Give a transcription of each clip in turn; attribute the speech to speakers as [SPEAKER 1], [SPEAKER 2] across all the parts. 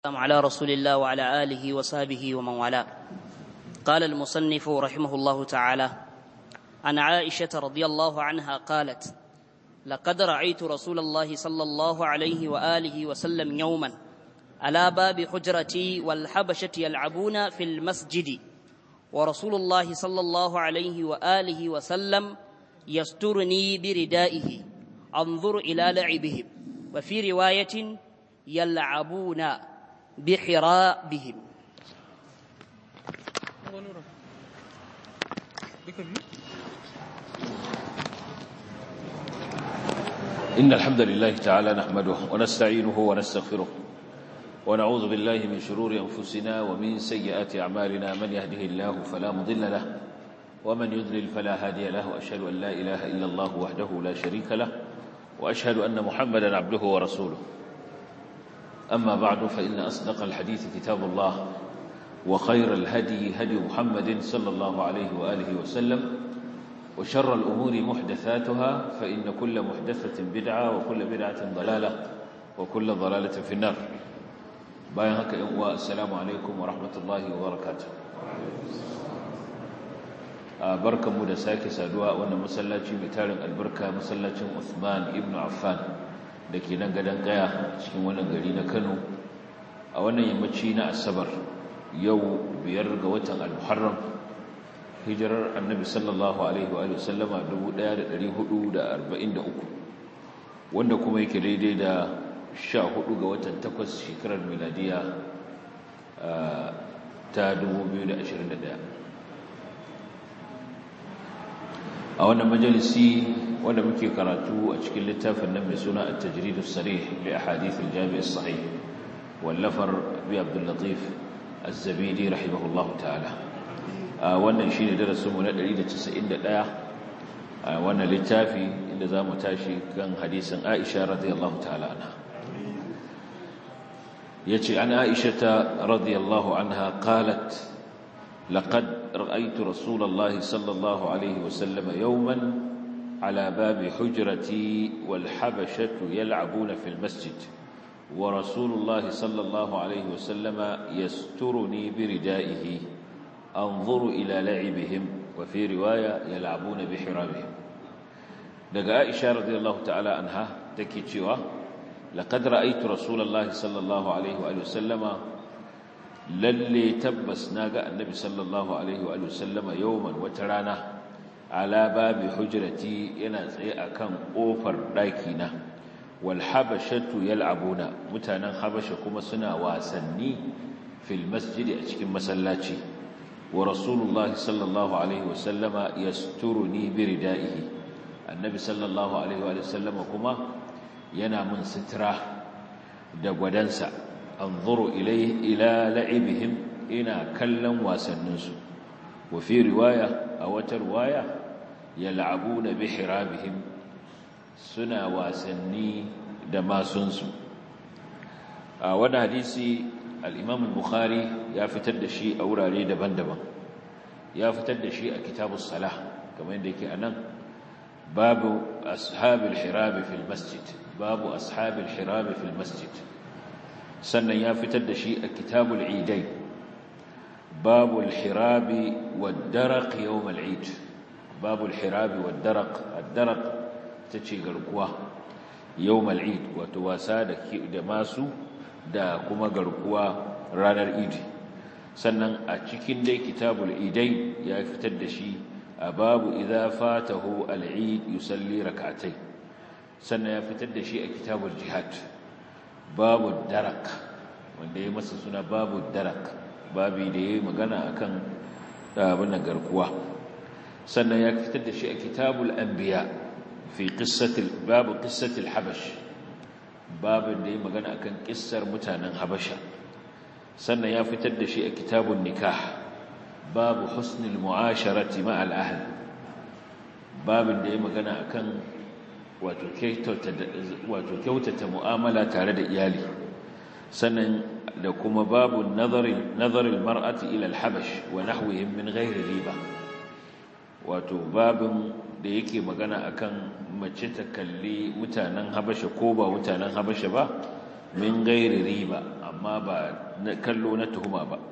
[SPEAKER 1] على رسول الله وعلى آله وصحبه ومن والاه قال المصنف رحمه الله تعالى عن عائشة رضي الله عنها قالت لقد رأيت رسول الله صلى الله عليه وآله وسلم يوما على باب حجرتي والحبشة يلعبون في المسجد ورسول الله صلى الله عليه وآله وسلم يسترني بردائه انظر إلى لعبهم وفي رواية يلعبون بحرابهم
[SPEAKER 2] إن الحمد لله تعالى نحمده ونستعينه ونستغفره ونعوذ بالله من شرور أنفسنا ومن سيئات أعمالنا من يهده الله فلا مضل له ومن يضلل فلا هادي له وأشهد أن لا إله إلا الله وحده لا شريك له وأشهد أن محمدا عبده ورسوله أما بعد فإن أصدق الحديث كتاب الله وخير الهدي هدي محمد صلى الله عليه وآله وسلم وشر الأمور محدثاتها فإن كل محدثة بدعة وكل بدعة ضلالة وكل ضلالة في النار باين هكا والسلام عليكم ورحمة الله وبركاته بركة مدساكي سادوا وانا مسلاتي بتارن البركة مسلاتي عثمان ابن عفان da ke nan gadon kaya cikin wannan gari na kano a wannan yammaci na asabar yau biyar ga watan al-muharram hijirar annabi sallallahu alaihi wa sallama 1443 wanda kuma yake daidai da 14 ga watan 8 shekarar miladiya ta 2021 a wannan majalisi wanda muke karatu a cikin littafin nan mai suna at-tajrid as-sarih li ahadith al-jami' as-sahih wallafar bi Abdul Latif az-Zabidi rahimahullahu ta'ala wannan shine darasin mu na 191 a wannan littafi inda zamu tashi kan hadisin Aisha radiyallahu ta'ala anha yace an Aisha radiyallahu anha qalat لقد رأيت رسول الله صلى الله عليه وسلم يوما على باب حجرتي والحبشة يلعبون في المسجد ورسول الله صلى الله عليه وسلم يسترني بردائه أنظر إلى لعبهم وفي رواية يلعبون بحرابهم دقاء عائشة رضي الله تعالى عنها تكيتشوا لقد رأيت رسول الله صلى الله عليه وآله وسلم للي تبس ناقا النبي صلى الله عليه وآله وسلم يوما وترانا ala babi hujrati yana tsaye akan kofar ɗakina wal habashatu yal'abuna mutanen habasha kuma suna wasanni fil masjidi a cikin masallaci wa rasulullahi sallallahu alaihi wa sallama yasturuni bi ridaihi annabi sallallahu alaihi wa sallama kuma yana mun sitira da gwadansa anzuru ilayhi ila la'ibihim ina kallon wasanninsu wa fi riwaya a wata riwaya yal'abuna bihrabihim suna wasanni da masunsu a wani hadisi al-Imam al-Bukhari ya fitar da shi a wurare daban-daban ya fitar da shi a kitabus salah kamar yadda yake anan babu ashabil hirab fil masjid babu ashabil hirab fil masjid sannan ya fitar da shi a kitabul idain babu al-hirab wad-daraq yawm al-eid babu al-hirab wad-daraq ad-daraq tace garkuwa yawmal eid wato wasa da da masu da kuma garkuwa ranar eid sannan a cikin dai kitabul idai ya fitar da shi a babu idza fatahu al-eid yusalli rak'atay sannan ya fitar da shi a kitabul jihad babu darak wanda ya masa suna babu darak babi da yayi magana akan abin garkuwa sannan ya fitar da shi a kitabul anbiya في قصة باب قصة الحبش باب اللي مغنى كان قصر متانا حبشة سنة يافتد شيء كتاب النكاح باب حسن المعاشرة مع الأهل باب اللي مغنى كان وتكيوتة مؤاملة تارد إيالي سنة لكم باب النظر نظر المرأة إلى الحبش ونحوهم من غير ريبة وتباب da yake magana akan mace ta kalli mutanen habasha ko ba mutanen habasha ba min gairi riba amma ba kallo na tuhuma ba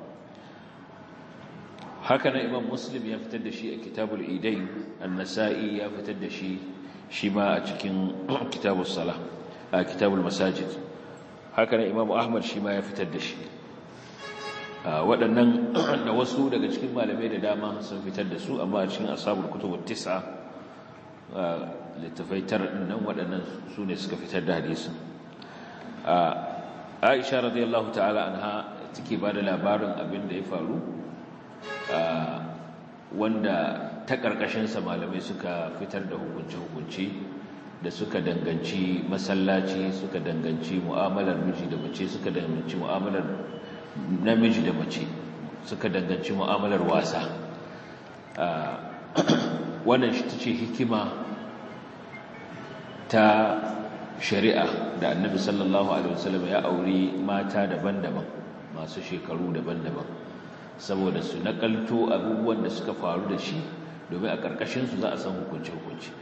[SPEAKER 2] haka nan imam muslim ya fitar da shi a kitabul idain an-nasa'i ya fitar da shi shi ma a cikin kitabus salah a kitabul masajid haka nan imam ahmad shi ma ya fitar da shi waɗannan da wasu daga cikin malamai da dama sun fitar da su amma a cikin asabul kutubut tis'a littafai tar nan waɗannan su ne suka fitar da hadisin aisha radiyallahu ta'ala anha take ba da labarin abin da ya faru wanda ta ƙarƙashinsa malamai suka fitar da hukunce-hukunce da suka danganci masallaci suka danganci mu'amalar miji da mace suka danganci mu'amalar namiji da mace suka danganci mu'amalar wasa wannan shi ta ce hikima ta shari'a da annabi sallallahu alaihi wasallam ya auri mata daban-daban masu shekaru daban-daban saboda su nakalto abubuwan da suka faru da shi domin a ƙarƙashinsu za a san hukunci-hukunci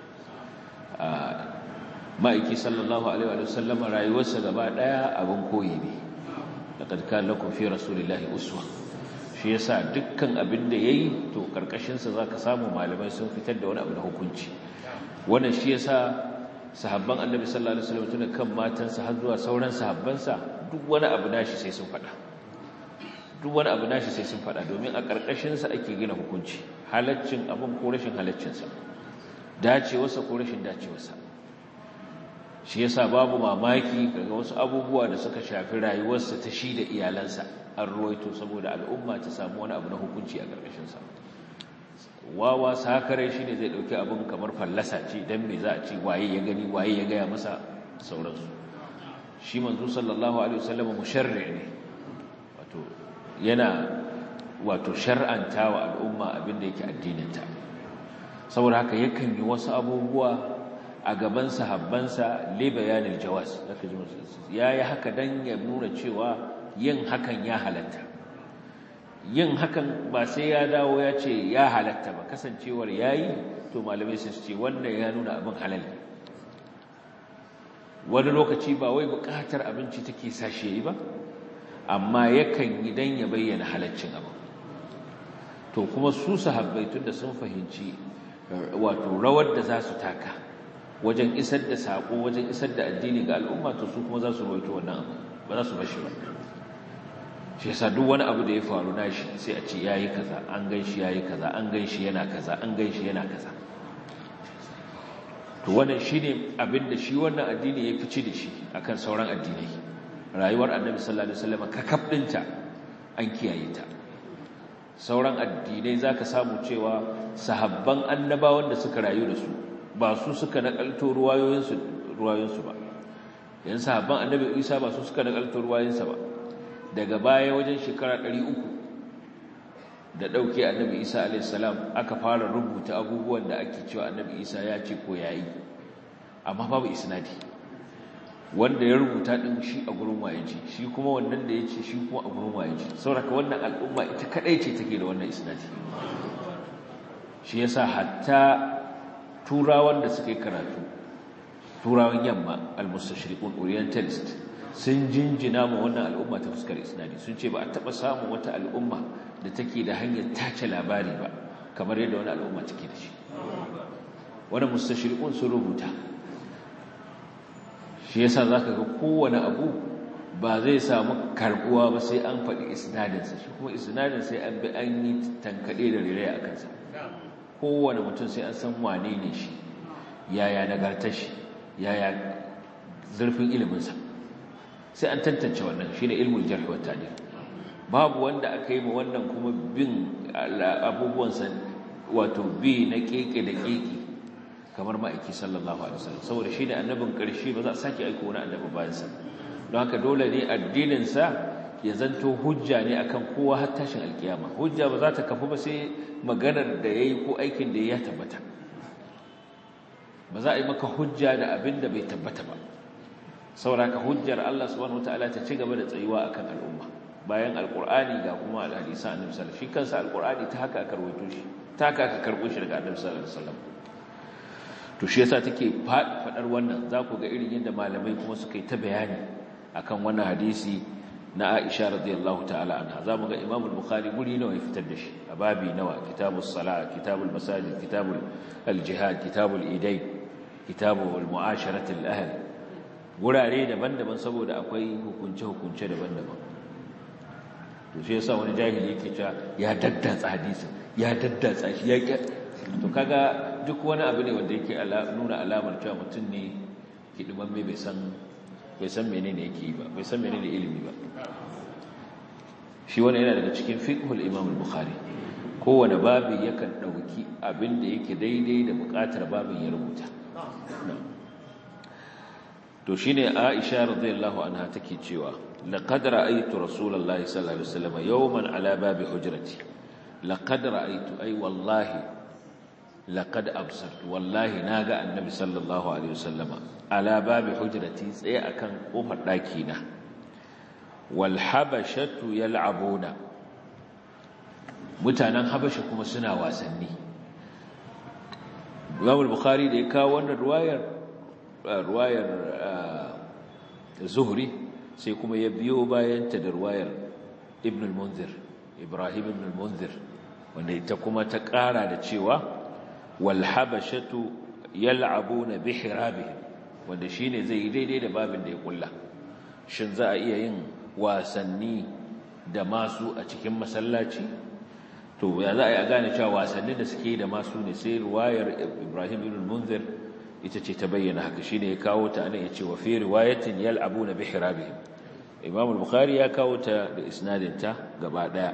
[SPEAKER 2] ma'aiki sallallahu alaihi wasallam rayuwarsa gaba ɗaya abin koyi ne laqad kana lakum fi rasulillahi uswa shi yasa dukkan abin da yayi to ƙarƙashinsa zaka samu malamai sun fitar da wani abu na hukunci wannan shi yasa sahabban annabi sallallahu alaihi wasallam tun kan matansa har zuwa sauran sahabbansa duk wani abu nashi sai sun faɗa duk wani abu nashi sai sun faɗa domin a ƙarƙashinsa ake gina hukunci halaccin abin ko rashin halaccinsa dacewarsa ko rashin dacewarsa shi yasa babu mamaki daga wasu abubuwa da suka shafi rayuwarsa ta shi da iyalansa an ruwaito saboda al'umma ta samu wani abu na hukunci a ƙarƙashinsa wawa sakare shi ne zai ɗauki abin kamar fallasa ce don me za a ce waye ya gani waye ya gaya masa sauransu shi manzo sallallahu alaihi wasallam musharri ne wato yana wato shar'anta wa al'umma abin da yake addininta saboda haka yakan yi wasu abubuwa a gaban sahabbansa li bayanil jawaz zaka ji yayi haka dan ya nuna cewa yin hakan ya halatta yin hakan ba sai ya dawo ya ce ya halatta ba kasancewar yayi to malamai sun ce wannan ya nuna abin halal wani lokaci ba wai bukatar abinci take sashi yayi ba amma yakan yi dan ya bayyana halaccin abin to kuma su sahabbai tunda sun fahimci wato rawar da za su taka wajen isar da sako wajen isar da addini ga al'umma to su kuma za su rawaito wannan abu ba za su bashi ba shi yasa duk wani abu da ya faru nashi sai a ce yayi kaza an ganshi yayi kaza an ganshi yana kaza an ganshi yana kaza to wannan shine abin da shi wannan addini ya fice da shi akan sauran addinai rayuwar annabi sallallahu alaihi wasallam kakab dinta an kiyaye ta sauran addinai zaka samu cewa sahabban annabawan da suka rayu da su ba su suka nakalto ruwayoyinsu ruwayoyinsu ba yan sahabban annabi Isa ba su suka nakalto ruwayoyinsa ba daga baya wajen shekara 300 da dauke annabi Isa alayhi salam aka fara rubuta abubuwan da ake cewa annabi Isa ya ce ko yayi amma babu isnadi wanda ya rubuta din shi a gurin wayeji shi kuma wannan da yace shi kuma a gurin wayeji saboda wannan al'umma ita kadai ce take da wannan isnadi shi yasa hatta turawan da suka yi karatu turawan yamma al-mustashriqun orientalist sun jinjina ma wannan al'umma ta fuskar isnadi sun ce ba a taba samun wata al'umma da take da hanyar tace labari ba kamar yadda wani al'umma take da shi wannan mustashriqun sun rubuta shi yasa zaka ga kowane abu ba zai samu karbuwa ba sai an faɗi isnadinsa shi kuma isnadin sai an bi an yi tankaɗe da rere a kansa kowane mutum sai an san wane ne shi yaya nagartar shi yaya zurfin iliminsa sai an tantance wannan shine ilmul jarh wa ta'dil babu wanda aka yi ma wannan kuma bin abubuwansa wato bi na keke da keke kamar ma'aiki sallallahu alaihi wasallam saboda shine annabin ƙarshe ba za a sake aiko wani annabi bayan sa don haka dole ne addinin sa ya zanto hujja ne akan kowa har tashin alkiyama hujja ba za ta kafu ba sai maganar da yayi ko aikin da ya tabbata ba za a yi maka hujja da abin da bai tabbata ba sauraka hujjar Allah subhanahu wataala ta ci gaba da tsayuwa akan al'umma bayan alqur'ani ga kuma alhadisan annabi sallallahu alaihi wasallam shi kansa alqur'ani ta haka aka rawaito shi ta haka aka karbo shi daga annabi sallallahu alaihi wasallam to shi yasa take fadar wannan za ku ga irin yadda malamai kuma suka yi ta bayani akan wannan hadisi na Aisha radiyallahu ta'ala anha zamu ga Imam al-Bukhari guri nawa ya fitar da shi a babi nawa kitabus salat kitabul masajid kitabul al-jihad kitabul idayn kitabul mu'asharati al-ahl gurare daban-daban saboda akwai hukunce-hukunce daban-daban to shi yasa wani jahili yake cewa ya daddatsa hadisin ya daddatsa shi ya to kaga duk wani abu ne wanda yake nuna alamar cewa mutum ne kidimamme bai san bai san menene yake yi ba bai san menene ilimi ba shi wani yana daga cikin fiqhul imam al-bukhari kowane babi yakan dauki abin da yake daidai da bukatar babin ya rubuta to shine Aisha radiyallahu anha take cewa laqad ra'aytu rasulullahi sallallahu alaihi wasallam yawman ala babi hujrati laqad ra'aytu ay wallahi laqad absartu wallahi naga annabi sallallahu alaihi wasallama ala babi hujrati tsaye akan kofar daki na wal habashatu yal'abuna mutanen habasha kuma suna wasanni Imam al-Bukhari da ya kawo wannan ruwayar ruwayar Zuhri sai kuma ya biyo bayan ta da ruwayar Ibn al-Munzir Ibrahim ibn al-Munzir wanda ita kuma ta ƙara da cewa wal habashatu yal'abuna bi hirabihim wanda shine zai yi daidai da babin da ya kulla shin za a iya yin wasanni da masu a cikin masallaci to ya za a yi a gane cewa wasannin da suke da masu ne sai ruwayar Ibrahim ibn al-Munzir ita ce ta bayyana haka shine ya kawo ta anan yace wa fi riwayatin yal'abuna bi hirabihim Imam al-Bukhari ya kawo ta da isnadin ta gaba daya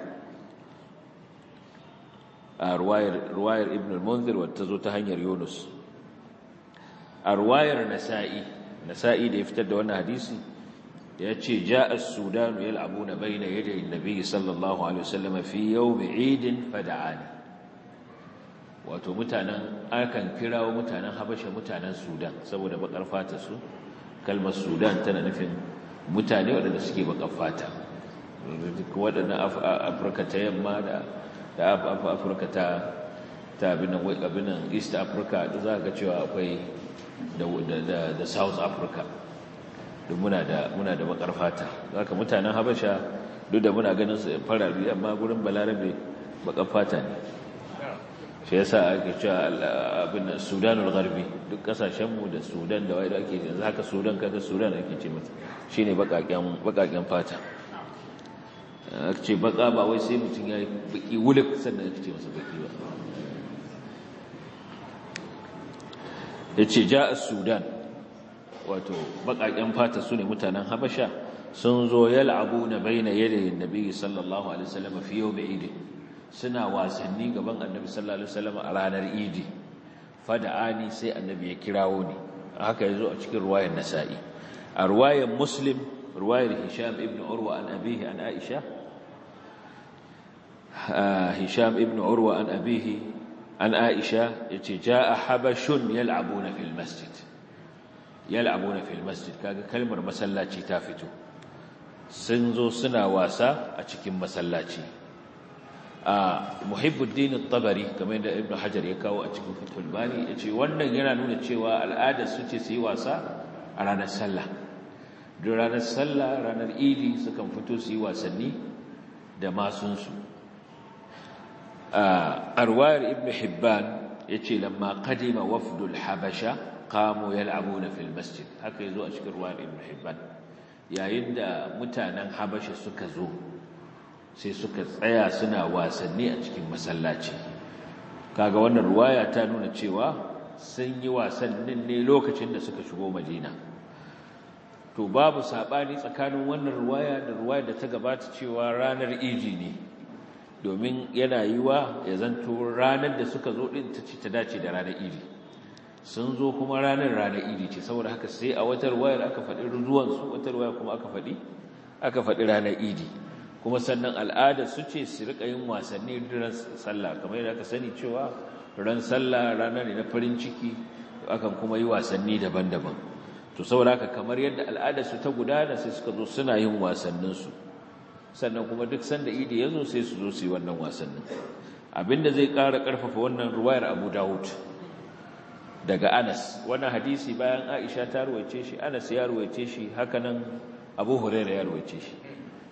[SPEAKER 2] a ruwayar ruwayar Ibn al-Munzir wata zo ta hanyar Yunus a ruwayar Nasa'i Nasa'i da ya fitar da wannan hadisi yace ja'a as-Sudan yal'abuna bayna yaday an-nabi sallallahu alaihi wasallam fi yawm 'Eid fada'ani wato mutanen akan kirawo mutanen habasha mutanen sudan saboda bakar fata su kalmar sudan tana nufin mutane waɗanda suke bakar fata waɗannan afirka ta yamma da afirka ta ta abinan east africa da za ka cewa akwai da south africa duk muna da bakar fata za ka mutanen habasha duk da muna ganin su farari amma gurin balarabe bakar fata ne shi yasa ake cewa abin sudanul gharbi duk kasashenmu da sudan da wai da ake yanzu haka sudan kaga sudan ake ce mata shine bakaken bakaken fata ake ce baka ba wai sai mutum yayi baki wuluk sannan ake ce masa baki ba yace ja'a sudan wato bakaken fata sune mutanen habasha sun zo yal'abuna baina yadayin nabi sallallahu alaihi wasallam fi yawm eid suna wasanni gaban annabi sallallahu alaihi wasallam a ranar idi fada'ani sai annabi ya kirawo ni haka yazo a cikin ruwayar nasa'i a ruwayar muslim ruwayar hisham ibn urwa an abihi an aisha hisham ibn urwa an abihi an aisha yace jaa habashun yal'abuna fil masjid yal'abuna fil masjid kaga kalmar masallaci ta fito sun zo suna wasa a cikin masallaci a muhibbuddin at-tabari kamar da ibnu hajar ya kawo a cikin fathul bari yace wannan yana nuna cewa al'adar su ce su yi wasa a ranar sallah duk ranar sallah ranar idi sukan fito su yi wasanni da masunsu a arwayar ibnu hibban yace lamma qadima wafdul habasha qamu yal'abuna fil masjid haka yazo a cikin ruwayar ibnu hibban yayin da mutanen habasha suka zo sai suka tsaya suna wasanni a cikin masallaci kaga wannan ruwaya ta nuna cewa sun yi wasannin ne lokacin da suka shigo madina to babu sabani tsakanin wannan ruwaya da ruwaya da ta gabata cewa ranar iji ne domin yana yiwa ya zanto ranar da suka zo din ta ce ta dace da ranar iji sun zo kuma ranar ranar iji ce saboda haka sai a wata ruwayar aka faɗi zuwansu wata ruwaya kuma aka faɗi aka faɗi ranar iji kuma sannan al'adar su ce su rika yin wasanni ran sallah kamar yadda aka sani cewa ran sallah rana ne na farin ciki akan kuma yi wasanni daban-daban to saboda haka kamar yadda al'adar su ta gudana sai suka zo suna yin wasannin su sannan kuma duk sanda idi ya zo sai su zo su yi wannan wasannin abinda zai ƙara ƙarfafa wannan ruwayar Abu Dawud daga Anas wannan hadisi bayan Aisha ta ruwaice shi Anas ya ruwaice shi hakanan Abu Hurairah ya ruwaice shi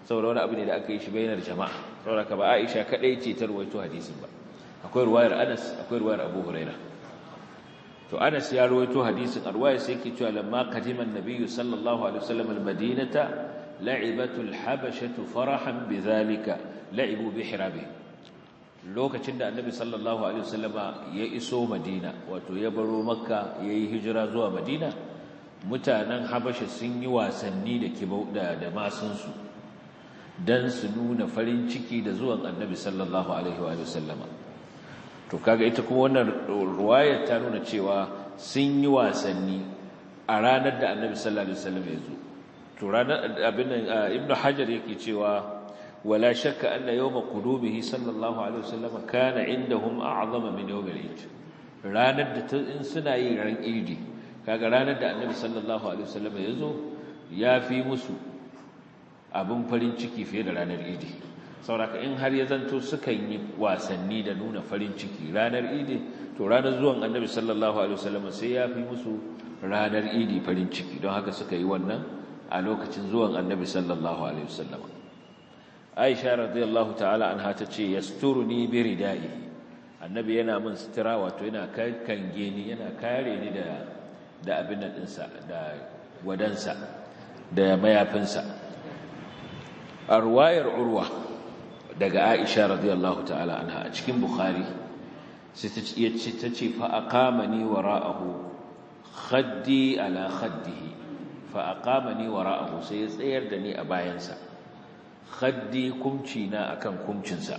[SPEAKER 2] saboda wani abu ne da aka yi shi bainar jama'a saboda ka ba Aisha kadai ce ta ruwaito hadisin ba akwai ruwayar Anas akwai ruwayar Abu Huraira to Anas ya ruwaito hadisin arwaya sai yake cewa lamma qadima an-nabiy sallallahu alaihi wasallam al-madinata la'ibatu al-habashatu farahan bidhalika la'ibu bi hirabi lokacin da annabi sallallahu alaihi wasallama ya iso madina wato ya baro makka yayi hijira zuwa madina mutanen habasha sun yi wasanni da kibau da da masunsu dan su nuna farin ciki da zuwan annabi sallallahu alaihi wa sallama to kaga ita kuma wannan ruwayar ta nuna cewa sun yi wasanni a ranar da annabi sallallahu alaihi wasallam ya zo to ranar abin ibnu hajar yake cewa wala shakka anna yawma qudubihi sallallahu alaihi wasallam kana indahum a'zama min yawm al-eid ranar da in suna yin ran idi kaga ranar da annabi sallallahu alaihi wasallam ya zo ya fi musu abin farin ciki fiye da ranar idi sauraka in har ya zanto sukan yi wasanni da nuna farin ciki ranar idi to ranar zuwan annabi sallallahu alaihi wasallam sai ya fi musu ranar idi farin ciki don haka suka yi wannan a lokacin zuwan annabi sallallahu alaihi wasallam aisha radiyallahu ta'ala anha tace yasturuni bi ridai annabi yana min sutura wato yana kange ni yana kare ni da da abin nan dinsa da wadansa da mayafinsa a ruwayar urwa daga Aisha radiyallahu ta'ala anha a cikin Bukhari sai ta ce ta ce fa aqamani wara'ahu khaddi ala khaddihi fa aqamani wara'ahu sai ya tsayar da ni a bayansa khaddi kumci na akan kumcinsa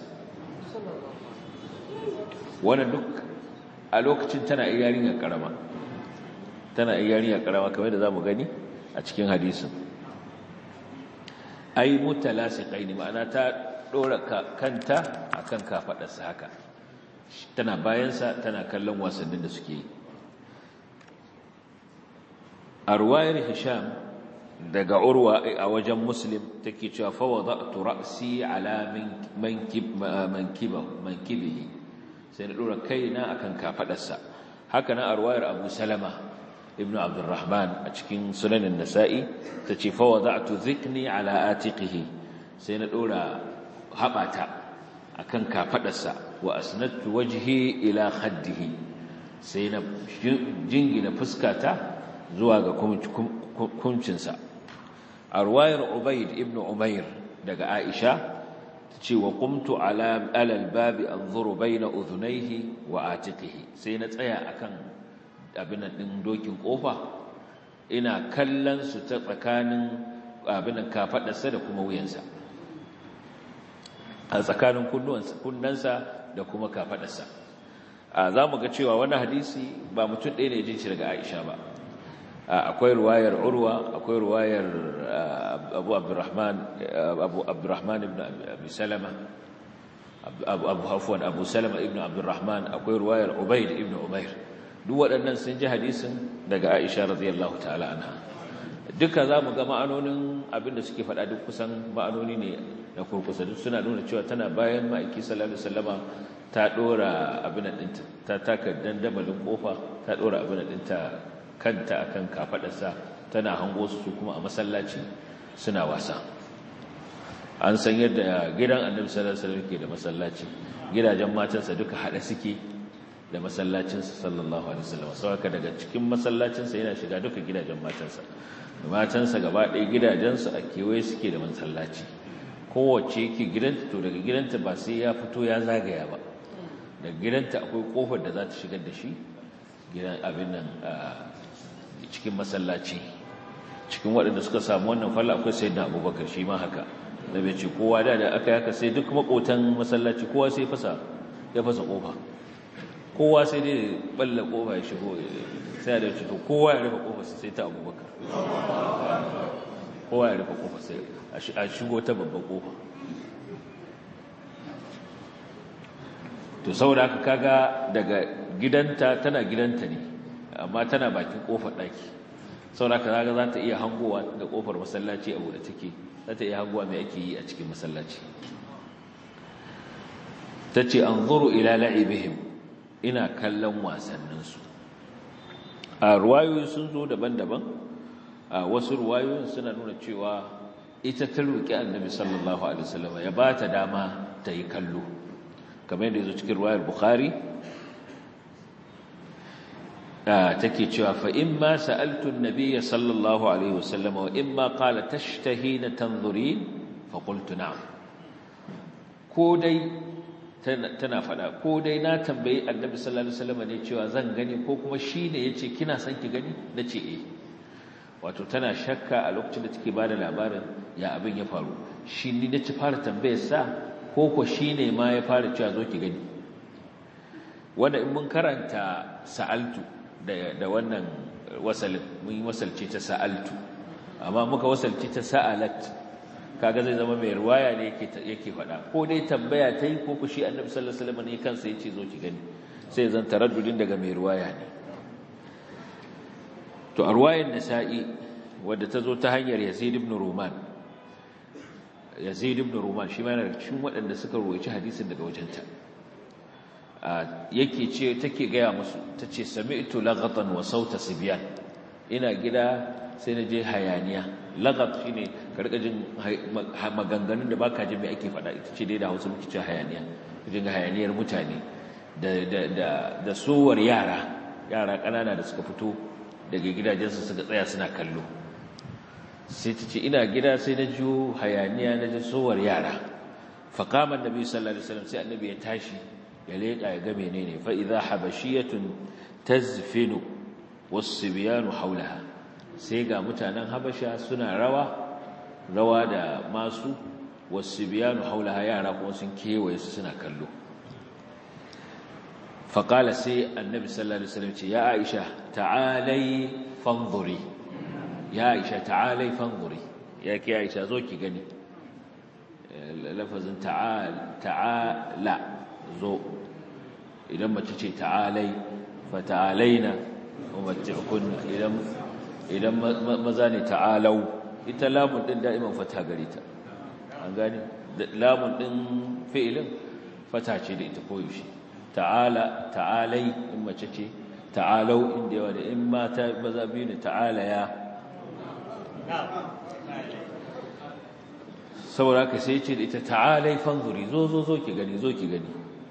[SPEAKER 2] wannan duk a lokacin tana yarinya karama tana yarinya karama kamar da zamu gani a cikin hadisin ai mutalasiqaini ma'ana ta dora kanta akan kafadarsa haka tana bayansa tana kallon wasannin da suke yi a ruwayar hisham daga urwa a wajen muslim take cewa fa wada'tu ra'si ala mankibihi sai na dora kaina akan kafadarsa haka nan a ruwayar abu salama ibnu abdurrahman a cikin sunanin nasa'i tace fa wada'tu dhikni ala atiqihi sai na dora haɓata a kan kafaɗarsa wa asnattu wajhi ila khaddihi sai na jingina fuskata zuwa ga kuncinsa a ruwayar ubaid ibn umair daga aisha ta ce wa kumtu alal babi an zuru bai na uzunaihi wa atiqihi sai na tsaya akan abin ɗin dokin ƙofa ina kallon su ta tsakanin abin kafaɗarsa da kuma wuyansa a tsakanin kunnansa da kuma kafadarsa za mu ga cewa wani hadisi ba mutum ɗaya ne jin shi daga aisha ba akwai ruwayar urwa akwai ruwayar abu abdurrahman abu abdurrahman ibn abi salama abu abu hafwan abu salama ibn abdurrahman akwai ruwayar ubayd ibn umair duk waɗannan sun ji hadisin daga aisha radiyallahu ta'ala anha duka za mu ga ma'anonin abinda suke faɗa duk kusan ma'anoni ne na kurkusa duk suna nuna cewa tana bayan ma'aiki sallallahu alaihi wasallama ta dora abin ɗinta ta taka dandamalin kofa ta dora abin ɗinta kanta akan kafadarsa tana hango su kuma a masallaci suna wasa an san yadda gidan annabi sallallahu alaihi wasallam ke da masallaci gidajen matansa duka hada suke da masallacinsa sallallahu alaihi wasallam saboda daga cikin masallacinsa yana shiga duka gidajen matansa matansa gaba ɗaya gidajensu a kewaye suke da masallaci kowace yake gidanta to daga gidanta ba sai ya fito ya zagaya ba daga gidanta akwai kofar da za ta shigar da shi gidan abin nan cikin masallaci cikin waɗanda suka samu wannan falla akwai sai da abubakar shi ma haka da bai ce kowa da da aka yaka sai duk makotan masallaci kowa sai fasa ya fasa kofa kowa sai dai balla kofa ya shigo sai da ce to kowa ya rufe kofa sai ta abubakar kowa ya rufe kofa sai a shigo ta babban kofa to saboda haka kaga daga gidanta tana gidanta ne amma tana bakin kofar daki saboda haka kaga za ta iya hangowa da kofar masallaci a bude take za ta iya hangowa mai ake yi a cikin masallaci tace anzuru ila la'ibihim ina kallon wasanninsu a ruwayoyi sun zo daban-daban a wasu ruwayoyin suna nuna cewa ita ta roƙi annabi sallallahu alaihi wasallam ya ba ta dama ta yi kallo kamar yadda yazo cikin riwayar bukhari take cewa fa imma sa'altu an-nabiy sallallahu alaihi wasallam wa imma qala tashtahina tanzurin fa qultu na'am ko dai tana fada ko dai na tambayi annabi sallallahu alaihi wasallam ne cewa zan gani ko kuma shine yace kina son ki gani nace eh wato tana shakka a lokacin da take bada labarin ya abin ya faru shi ni nace fara tambayar sa ko ko shine ma ya fara cewa zo ki gani wanda in mun karanta sa'altu da da wannan wasalin mun yi wasalci ta sa'altu amma muka wasalci ta sa'alat kaga zai zama mai ruwaya ne yake yake faɗa ko dai tambaya ta yi ko shi annabi sallallahu alaihi wasallam ne kansa yace zo ki gani sai zan taraddudin daga mai ruwaya ne to a ruwayar nasa'i wadda ta zo ta hanyar yazid ibn ruman yazid ibn ruman shi ma yana cikin waɗanda suka ruwaici hadisin daga wajenta yake ce take gaya musu tace sami'tu laghatan wa sauta sibyan ina gida sai na je hayaniya lagat shine karka jin maganganun da baka jin me ake faɗa ita ce dai da Hausa muke cewa hayaniya jin hayaniyar mutane da da da da suwar yara yara kanana da suka fito daga gidajensu suka tsaya suna kallo sai ta ce ina gida sai na ji hayaniya na ji suwar yara fa qama annabi sallallahu alaihi wasallam sai annabi ya tashi ya leka ya ga menene fa idha habashiyatun tazfinu was-sibyanu hawlaha sai ga mutanen habasha suna rawa rawa da masu wasu biyanu haula yara kuma sun kewaye su suna kallo faƙala sai annabi sallallahu alaihi wasallam ce ya aisha ta'alai fanzuri ya aisha ta'alai fanzuri ya ke aisha zo ki gani lafazin ta'ala zo idan mace ce ta'alai fa ta'alaina umatti'kunna idan idan maza ne ta'alau ita lamun din da'iman fata gare ta an gane lamun din fi'ilin fata ce da ita koyaushe ta'ala ta'alai in mace ce ta'alau inda yawa da in mata maza biyu ne ta'ala ya saboda ka sai ce da ita ta'alai fanzuri zo zo zo ki gani zo ki gani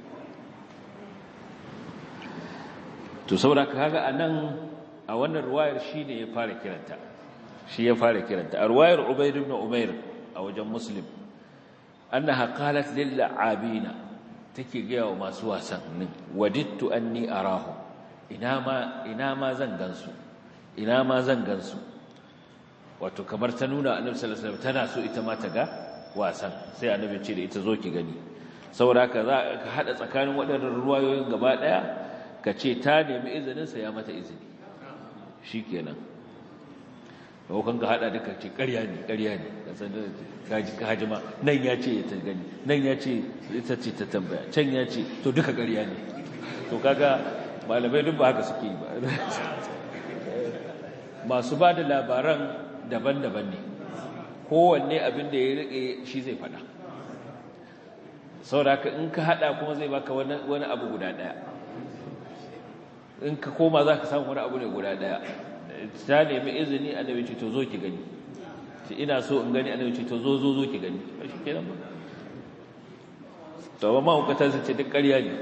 [SPEAKER 2] to saboda ka kaga anan a wannan ruwayar shi ne ya fara kiranta shi ya fara kiranta a ruwayar ubaid ibn umair a wajen muslim annaha qalat lil la'abina take gaya wa masu wasannin wadittu anni arahu ina ma ina ma zan gansu ina ma zan gansu wato kamar ta nuna annabi sallallahu alaihi wasallam tana so ita ma ta ga wasan sai annabi ce da ita zo ki gani saboda haka za ka hada tsakanin waɗannan ruwayoyin gaba daya ka ce ta nemi izinin sa ya mata izini shi kenan kan ka hada duka ce ƙarya ne ƙarya ne kaji ka hajima nan ya ce ya ta gani nan ya ce ita ce ta tambaya can ya ce to duka ƙarya ne to kaga malamai duk ba haka suke yi ba masu ba da labaran daban-daban ne kowanne abin da ya riƙe shi zai faɗa saboda in ka hada kuma zai baka wani abu guda ɗaya in ka koma za ka samu wani abu ne guda daya ta nemi izini annabi ce to zo ki gani ce ina so in gani annabi ce to zo zo zo ki gani ba shi kenan ba to ba ma hukata su ce duk ƙarya ne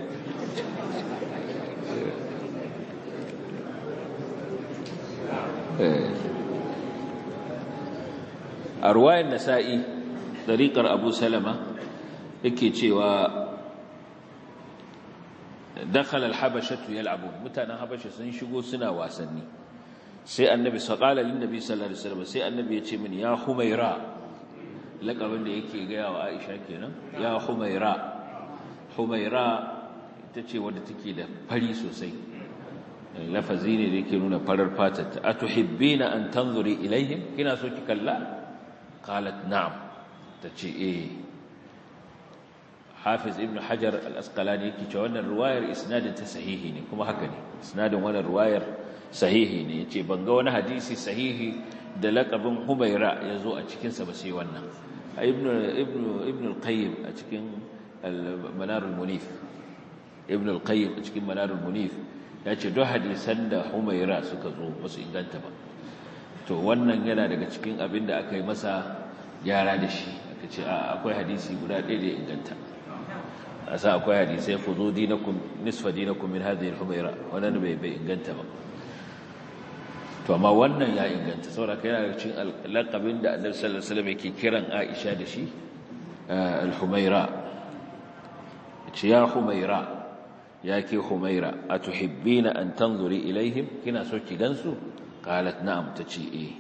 [SPEAKER 2] a ruwayan nasa'i dariƙar abu salama yake cewa dakhala al-habashatu yal'abun mutanen habasha sun shigo suna wasanni sai annabi saqala lin nabi sallallahu alaihi wasallam sai annabi ya ce mini ya humaira laqabin da yake ga yawa Aisha kenan ya humaira humaira ita ce wadda take da fari sosai lafazi ne da yake nuna farar fatar atuhibbina an tanzuri ilaihim kina so ki kalla qalat na'am tace eh Hafiz Ibn Hajar al-Asqalani yake cewa wannan riwayar isnadin ta sahihi ne kuma haka ne isnadin wannan riwayar sahihi ne yace ban ga wani hadisi sahihi da laqabin Humaira yazo a cikin sa ba sai wannan Ibn Ibn Ibn al-Qayyim a cikin al-Manar al-Munif Ibn al-Qayyim a cikin Manar al-Munif yace duk hadisan da Humaira suka zo ba su inganta ba to wannan yana daga cikin abin da aka yi masa gyara da shi aka ce akwai hadisi guda ɗaya da ya inganta a sa akwai hadisai ku zo dinakun nisfa dinakun min hadhihi al-humaira wannan bai bai inganta ba to amma wannan ya inganta saboda kai yana cikin laqabin da Annabi sallallahu alaihi wasallam yake kiran Aisha da shi al-humaira ce ya humaira ya ke humaira atuhibbina an tanzuri ilaihim kina so ki gansu qalat na'am tace eh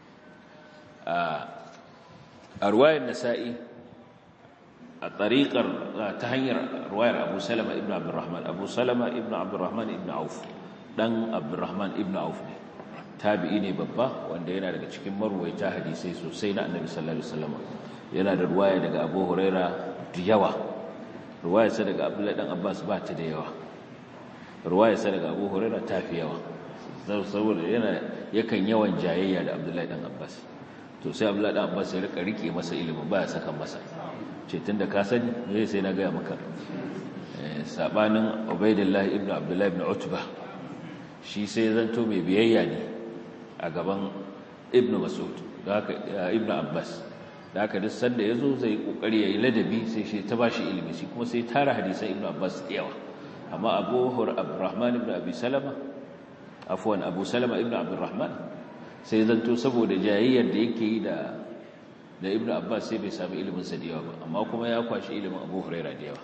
[SPEAKER 2] a ruwayar nasa'i a tariƙar ta hanyar ruwayar abu salama ibn abdurrahman abu salama ibn abdurrahman ibn auf dan abdurrahman ibn auf ne tabi'i ne babba wanda yana daga cikin marwaita hadisai sosai na annabi sallallahu alaihi wasallam yana da ruwaya daga abu huraira da yawa ruwayarsa daga abdullahi dan abbas ba ta da yawa ruwayarsa daga abu huraira ta fi yawa saboda yana yakan yawan jayayya da abdullahi dan abbas to sai abdullahi dan abbas ya rika rike masa ilimin ba ya saka masa ce tunda ka sani me sai na ga maka sabanin ubaidillah ibn abdullahi ibn utba shi sai zanto mai biyayya ne a gaban ibn mas'ud da haka ibn abbas da haka duk sanda yazo zai kokari yayi ladabi sai shi ta bashi ilimi shi kuma sai tara hadisan ibn abbas da yawa amma abu hur abdurrahman ibn abi salama afwan abu salama ibn abdurrahman sai zanto saboda jayayyar da yake yi da da ibn abbas sai bai sami ilimin sa da yawa ba amma kuma ya kwashi ilimin abu huraira da yawa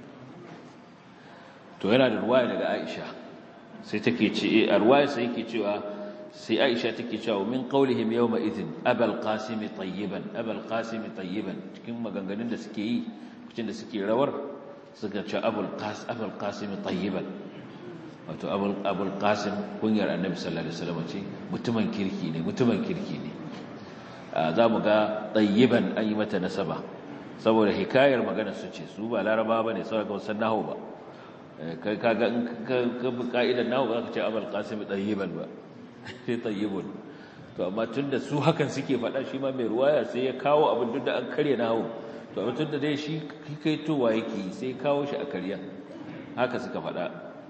[SPEAKER 2] to yana da ruwaya daga aisha sai take ce a ruwaya sai yake cewa sai aisha take cewa min qawlihim yawma idhin abul qasim tayyiban abul qasim tayyiban cikin maganganun da suke yi cikin da suke rawar suka ce abul qasim abul qasim tayyiban wato abul qasim kunyar annabi sallallahu alaihi wasallam ce mutumin kirki ne mutumin kirki ne za mu ga tayyiban an yi mata nasaba saboda hikayar magana su ce su ba laraba ba ne saboda wasan nahu ba kai kaga in ka bi ka'idar nahu ba za ka ce abul qasim tayyiban ba sai tayyibun to amma tunda su hakan suke faɗa shi ma mai ruwaya sai ya kawo abin duk da an karya nahu to amma tunda dai shi kai towa yake sai kawo shi a karya haka suka faɗa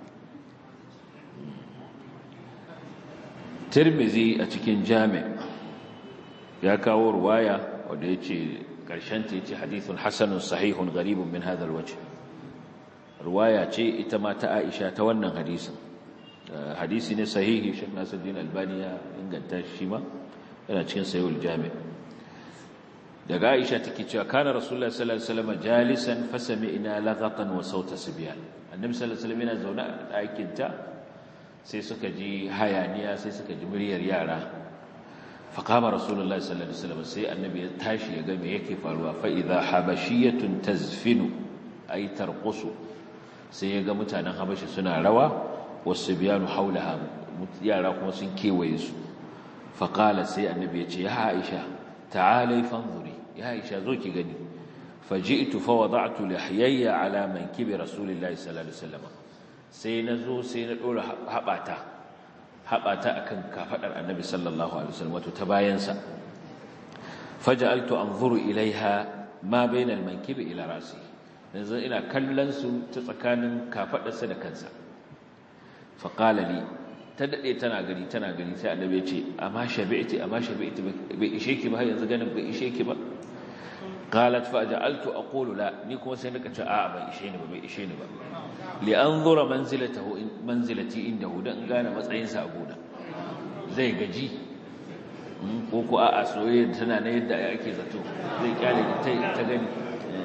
[SPEAKER 2] tirmizi a cikin jami ya kawo ruwaya wanda ya ce ƙarshen ta ce hadithun hasanun sahihun garibun min hadal waje ruwaya ce ita ma ta aisha ta wannan hadisin hadisi ne sahihi shek nasiruddin albani ya inganta shi ma yana cikin sahihul jami daga aisha take cewa kana rasulullah sallallahu alaihi wasallam jalisan fasami'na laghatan wa sauta sibyan annabi sallallahu alaihi wasallam yana zaune a ɗakin ta sai suka ji hayaniya sai suka ji muryar yara faqama rasulullah sallallahu alaihi wasallam sai annabi ya tashi ya ga me yake faruwa fa idha habashiyatun tazfinu ay tarqusu sai ya ga mutanen habashi suna rawa wasu biyanu haulaha yara kuma sun kewaye su faqala sai annabi ya ce ya aisha ta'alai fanzuri ya aisha zo ki gani faji'tu fa wada'tu lihyayya ala mankibi rasulillahi sallallahu alaihi wasallam sai na zo sai na ɗora haɓata haɓata a kan kafaɗar annabi sallallahu alaihi wasallam wato ta bayansa faja'altu anzuru ilaiha ma bainal mankibi ila rasi yanzu ina kallon su ta tsakanin kafaɗarsa da kansa fa qala li ta dade tana gani tana gani sai annabi ya ce amma shabi'ti amma shabi'ti bai ishe ki ba har yanzu ganin bai ishe ki ba qalat fa ja'altu aqulu la ni kuma sai nika ce a'a bai ishe ni ba bai ishe ni ba li anzura manzilatahu manzilati indahu dan gane matsayin sa a gona zai gaji ko ko a'a soyayya tana na yadda ake zato zai kyale ta ta gani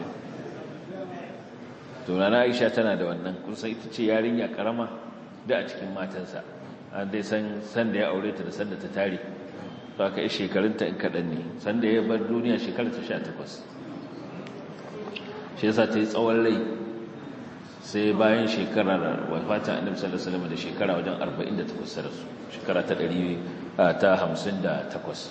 [SPEAKER 2] to rana Aisha tana da wannan kusan ita ce yarinya karama da a cikin matansa an dai san san da ya aure ta da san da ta tare to aka yi shekarunta in kaɗan ne san da ya bar duniya shekarar ta 18 shi yasa ta yi tsawon rai sai bayan shekarar wafatin annabi sallallahu alaihi wasallam da shekara wajen 48 sa rasu shekara ta 100 ta 58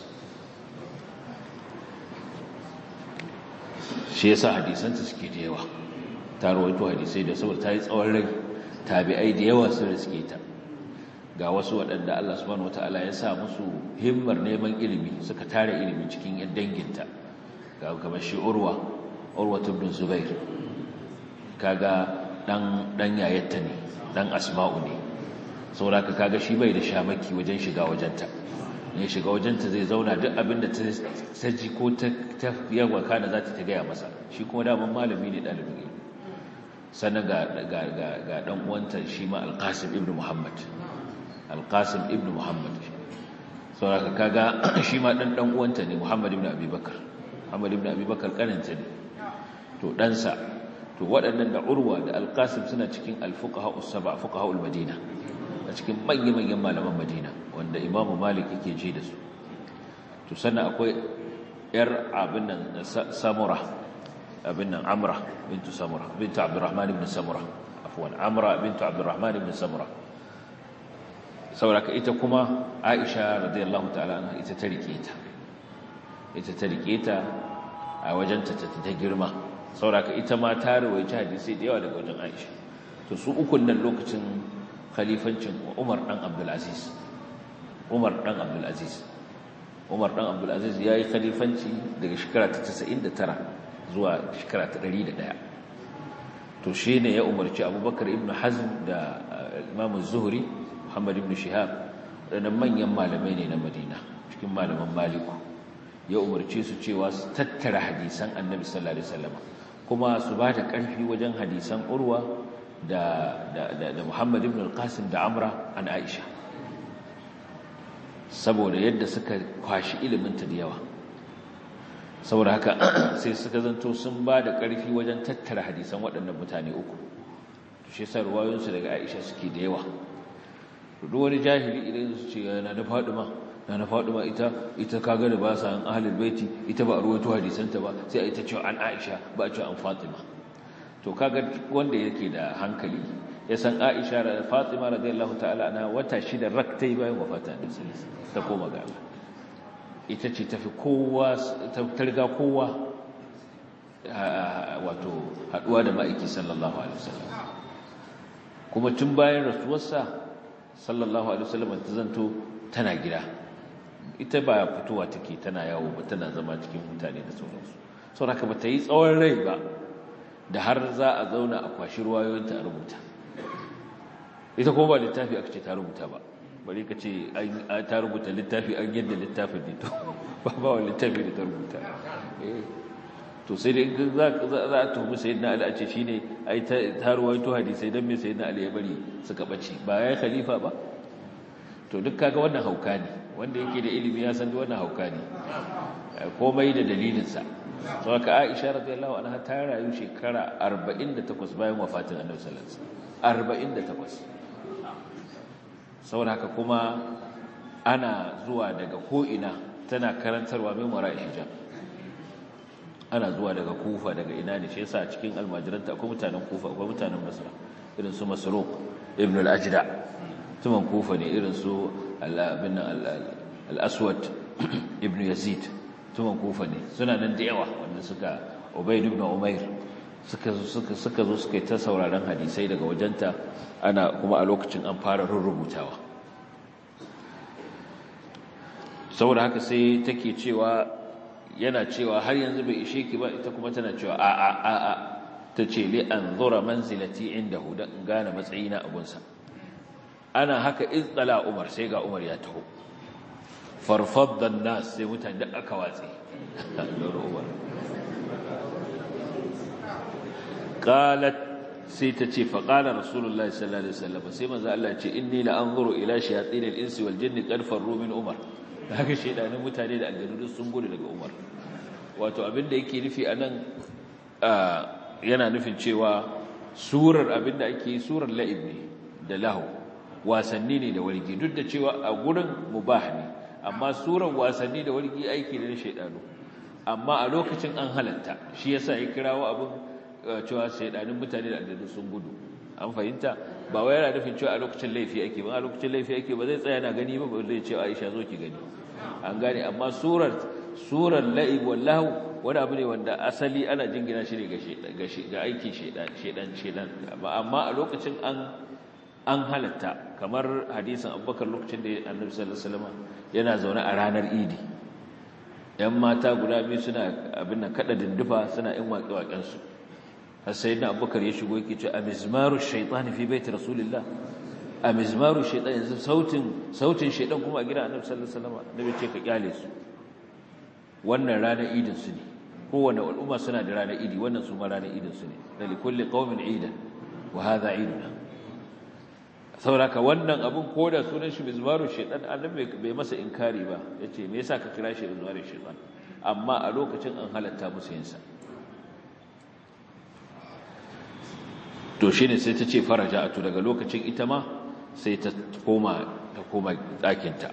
[SPEAKER 2] shi yasa hadisanta suke da yawa ta rawaito hadisai da saboda ta yi tsawon rai tabi'ai da yawa sun riske ta ga wasu waɗanda Allah subhanahu wataala ya sa musu himmar neman ilimi suka tare ilimi cikin yan danginta ga kamar shi urwa urwa ibn zubair kaga dan dan yayatta ne dan asma'u ne saboda kaga shi bai da shamaki wajen shiga wajenta ne shiga wajenta zai zauna duk abin da ta ji ko ta yawa kana za ta gaya masa shi kuma daman malami ne ɗalibin ilimi sannan ga ɗan uwanta shi ma alƙasim ibn muhammad alƙasim ibn muhammad sauraka kaga shi ma ɗan ɗan uwanta ne muhammad ibn abubakar muhammad ibn abubakar ƙaninta ne to ɗansa to waɗannan da urwa da alƙasim suna cikin alfuqaha usaba fuqaha madina a cikin manya-manyan malaman madina wanda imamu malik yake ji da su to sannan akwai yar abin nan samura abin nan amra bintu samura bintu abdurrahman ibn samura afwan amra bintu abdurrahman ibn samura sauraka ita kuma aisha radiyallahu ta'ala anha ita ta rike ta ita ta rike ta a wajenta ta girma sauraka ita ma ta rawaici hadisi da yawa daga wajen aisha to su ukun nan lokacin khalifancin Umar dan Abdul Aziz Umar dan Abdul Aziz Umar dan Abdul Aziz yayi khalifanci daga shekara ta 99 zuwa shekara ta 101 to shine ya umarci Abubakar ibn Hazm da Imam Az-Zuhri Muhammad ibn Shihab wadannan manyan malamai ne na Madina cikin malaman Maliku ya umarce su cewa su tattara hadisan Annabi sallallahu alaihi wasallam kuma su ba da ƙarfi wajen hadisan Urwa da, da, da, da Muhammad ibn al-Qasim da Amra an Aisha saboda yadda suka kwashi iliminta da yawa saboda haka sai suka zanto sun ba da ƙarfi wajen tattara hadisan waɗannan mutane uku shi yasa ruwayoyinsu daga Aisha suke da yawa duk wani jahili idan su ce yana da Fadima na na Fadima ita ita kaga da ba sa an ahlul baiti ita ba a ruwaito hadisanta ba sai a ita cewa an Aisha ba a cewa an Fatima to kaga wanda yake da hankali ya san Aisha da Fatima radiyallahu ta'ala ana wata shida raktai bayan wafatin Annabi sallallahu ta koma ga Allah ita ce tafi kowa ta riga kowa wato haduwa da ma'aiki sallallahu alaihi wasallam kuma tun bayan rasuwarsa sallallahu alaihi wasallam ta zanto tana gida ita ba fitowa take tana yawo ba tana zama cikin mutane da sauransu saboda haka ba ta yi tsawon rai ba da har za a zauna a kwashi ruwayoyinta a rubuta ita kuma ba littafi aka ce ta rubuta ba bari ka ce ta rubuta littafi an yadda littafin ne to ba ba wa littafi da ta rubuta to sai dai za a tuhumi sai na ali a ce shi ne ai ta ruwaito hadisai don mai sai na ali ya bari suka ɓace ba ya yi khalifa ba to duk kaga wannan hauka ne wanda yake da ilimi ya san wannan hauka ne komai da dalilinsa sau ka aisha radiyallahu anha ta rayu shekara 48 bayan wafatin annabi sallallahu alaihi wasallam 48 saboda haka kuma ana zuwa daga ko'ina tana karantarwa min wara hijab ana zuwa daga kufa daga ina ne shi yasa cikin almajiranta akwai mutanen kufa akwai mutanen basra irin su masruq ibn al-ajda tuman kufa ne irin su al-aswad ibn yazid tuman kufa ne suna nan da yawa wanda suka ubayd ibn umair suka suka suka zo suka ta sauraron hadisai daga wajenta ana kuma a lokacin an fara rubutawa saboda haka sai take cewa yana cewa har yanzu bai ishe ki ba ita kuma tana cewa a a a a tace li anzura manzilati indahu dan gane matsayina a gunsa ana haka izala umar sai ga umar ya taho farfaddan nas sai mutane da aka watse qalat sai ta ce fa qala rasulullahi sallallahu alaihi wasallam sai manzo Allah ya ce inni la anzuru ila shayatin al-insi wal jinni qad farru min umar haka shedanin mutane da aljanu sun gudu daga umar wato abin da yake nufi anan yana nufin cewa surar abin da ake surar la'ib ne da lahu wasanni ne da wargi duk da cewa a gurin mubah ne amma surar wasanni da wargi aiki ne na shaidanu amma a lokacin an halatta shi yasa ya kirawo abin cewa shaidanin mutane da aljanu sun gudu an fahimta ba wai yana nufin cewa a lokacin laifi ake ba a lokacin laifi ake ba zai tsaya na gani ba ba zai ce Aisha zo ki gani an gane amma surar surar la'ib wallahu wani abu ne wanda asali ana jingina shi ne ga ga aikin shedan shedan shedan amma a lokacin an an halatta kamar hadisin Abubakar lokacin da Annabi sallallahu alaihi wasallam yana zaune a ranar Idi yan mata guda biyu suna abin nan kada dindufa suna yin waƙe-waƙen su har sai na abubakar ya shigo yake ce a mizmaru shaitani fi baiti rasulillah a mizmaru shaidan yanzu sautin sautin shaidan kuma a gidan annabi sallallahu alaihi wasallam annabi ce ka kyale su wannan ranar idin su ne kowane al'umma suna da ranar idi wannan su ma ranar idin su ne da likulli qaumin idan wa hadha iduna sauraka wannan abun koda sunan shi mizmaru shaidan annabi bai masa inkari ba yace me yasa ka kira shi mizmaru shaidan amma a lokacin an halatta musu yin sa to shine sai ta ce faraja'atu daga lokacin ita ma sai ta koma ta koma ɗakinta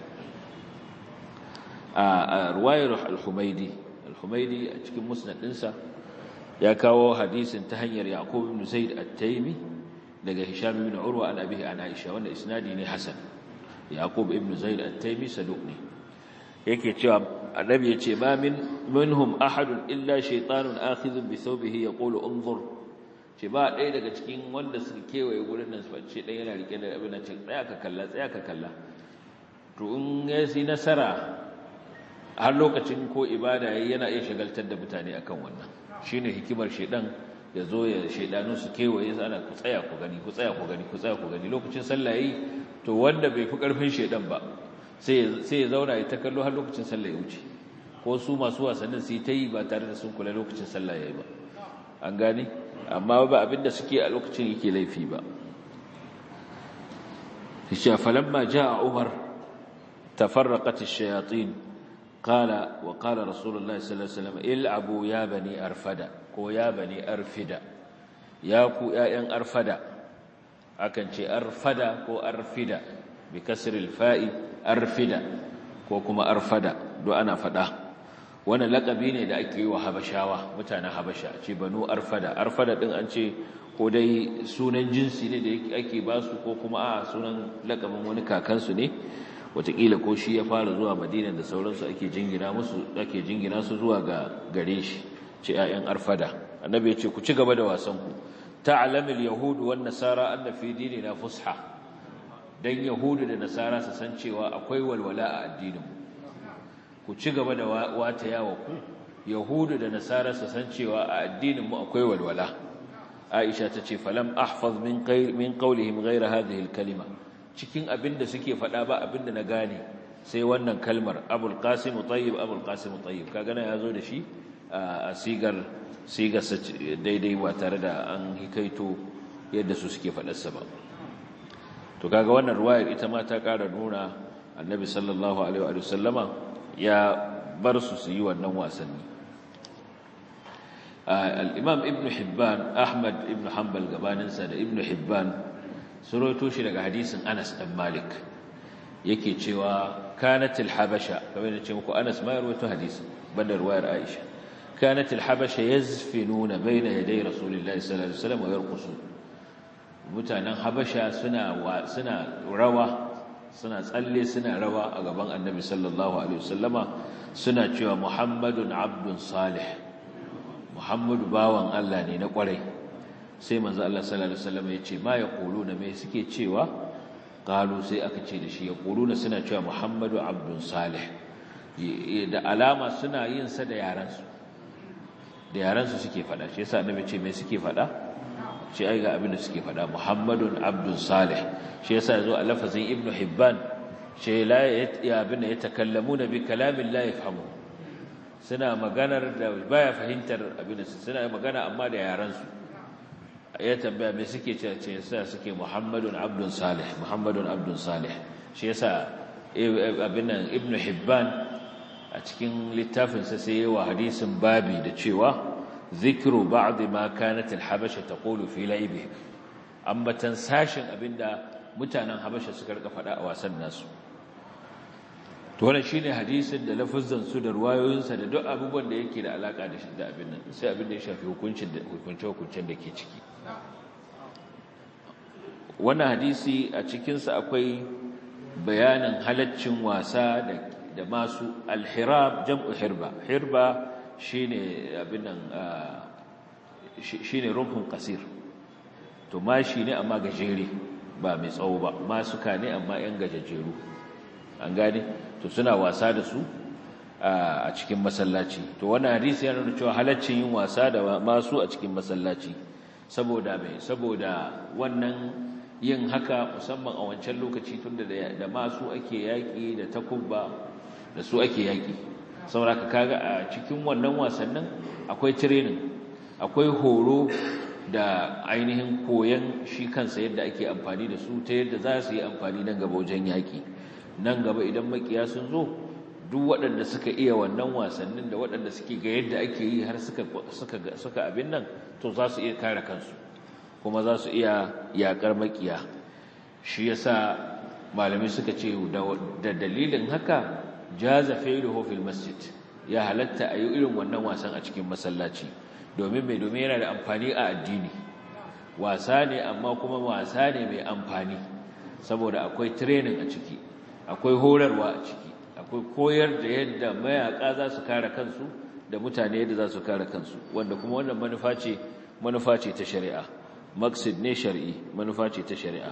[SPEAKER 2] a ruwayar al-humaidi al-humaidi a cikin musnad ɗinsa ya kawo hadisin ta hanyar yaqub ibn zaid at-taymi daga hisham ibn urwa an abihi an aisha wanda isnadi ne hasan yaqub ibn zaid at-taymi saduq ne yake cewa annabi yace ma min minhum ahadun illa shaytanun akhidhun bi thawbihi yaqulu unzur ce ba ɗaya daga cikin wanda suka kewaye gurin nan ce ɗaya yana rike da abin nan ce tsaya ka kalla tsaya ka kalla to in ya yi nasara har lokacin ko ibada yayi yana iya shagaltar da mutane akan wannan shine hikimar shedan ya zo ya shedanu su kewaye ana ku tsaya ku gani ku tsaya ku gani ku tsaya ku gani lokacin sallah yayi to wanda bai fi karfin shedan ba sai sai ya zauna ya ta kallo har lokacin sallah ya wuce ko su masu wasannin su yi ta yi ba tare da sun kula lokacin sallah yayi ba an gane amma ba abinda suke a lokacin yake laifi ba shi falamma jaa umar tafarraqat ash-shayatin qala wa qala rasulullahi sallallahu alaihi wasallam il'abu ya bani arfada ko ya bani arfida ya ku ƴaƴan arfada akan ce arfada ko arfida bi kasri al-fa'i arfida ko kuma arfada do ana fada wannan lakabi ne da ake yi wa habashawa mutanen habasha ce banu arfada arfada din an ce ko dai sunan jinsi ne da ake ba su ko kuma a sunan lakabin wani kakansu ne wataƙila ko shi ya fara zuwa madina da sauransu ake jingina musu ake jingina su zuwa ga gare shi ce 'ya'yan arfada annabi ya ce ku ci gaba da wasan ku ta'lamul yahudu wan nasara anna fi dinina fusha dan yahudu da nasara su san cewa akwai walwala a addinin ku ci gaba da wata yawa ku yahudu da nasara su san cewa a addinin mu akwai walwala aisha ta ce falam ahfaz min min qawlihim ghayra hadhihi kalima cikin abinda suke faɗa ba abinda na gane sai wannan kalmar abul qasim tayyib abul qasim tayyib kaga na yazo da shi a sigar sigar daidai ba tare da an hikaito yadda su suke faɗarsa ba to kaga wannan ruwayar ita ma ta ƙara nuna annabi sallallahu alaihi wa sallama ya bar su su yi wannan wasanni al-imam ibn hibban ahmad ibn hanbal gabaninsa da ibn hibban sun rawaito shi daga hadisin anas dan malik yake cewa kanat al-habasha kamar da ce muku anas ma ya rawaito hadisin banda ruwayar aisha kanat al-habasha yazfinuna bayna yaday rasulillahi sallallahu alaihi wasallam wa yarqusun mutanen habasha suna suna rawa suna tsalle suna rawa a gaban annabi sallallahu alaihi wasallama suna cewa muhammadun abdun salih muhammadu bawan Allah ne na kwarai sai manzo Allah sallallahu alaihi wasallama ya ce ma yaquluna me suke cewa qalu sai aka ce da shi yaquluna suna cewa muhammadu abdun salih da alama suna yin sa da yaran su da yaran su suke fada shi yasa annabi ce me suke fada ce ai ga abin da suke fada muhammadun abdun salih shi yasa yazo a lafazin ibnu hibban ce la ya abin da yatakallamuna bi kalamin la yafhamu suna maganar da baya fahimtar abin da suna magana amma da yaran su ya tambaya me suke ce ce yasa suke muhammadun abdun salih muhammadun abdun salih shi yasa abin nan ibnu hibban a cikin littafinsa sai yawa hadisin babi da cewa ذكر بعض ما كانت الحبشة تقول في لعبه ambatan sashin abinda mutanen habasha suka rika fada a wasan nasu to wannan shine hadisin da lafazan su da ruwayoyinsa da duk abubuwan da yake da alaka da shi da abin nan sai abin da ya shafi hukuncin da hukunce hukuncen da ke ciki wannan hadisi a cikin sa akwai bayanin halaccin wasa da da masu alhirab jam'u hirba hirba shine abin nan shine rumfin kasir to mashi ne amma gajere ba mai tsawo ba masuka ne amma yan gajejeru an gane to suna wasa da su a cikin masallaci to wannan hadisi yana nuna cewa halaccin yin wasa da masu a cikin masallaci saboda mai saboda wannan yin haka musamman a wancan lokaci tunda da masu ake yaƙi da takubba da su ake yaƙi saboda ka kaga a cikin wannan wasannin akwai training akwai horo da ainihin koyon shi kansa yadda ake amfani da su ta yadda za su yi amfani nan gaba wajen yaƙi nan gaba idan makiya sun zo duk waɗanda suka iya wannan wasannin da waɗanda suke ga yadda ake yi har suka abin nan to za su iya kare kansu kuma za su iya yaƙar makiya shi yasa malamai suka ce da dalilin haka jaza failuhu fil masjid ya halatta a yi irin wannan wasan a cikin masallaci domin mai domin yana da amfani a addini wasa ne amma kuma wasa ne mai amfani saboda akwai training a ciki akwai horarwa a ciki akwai koyar da yadda mayaka za su kare kansu da mutane yadda za su kare kansu wanda kuma wannan manufa ce manufa ce ta shari'a maqsid ne shar'i manufa ce ta shari'a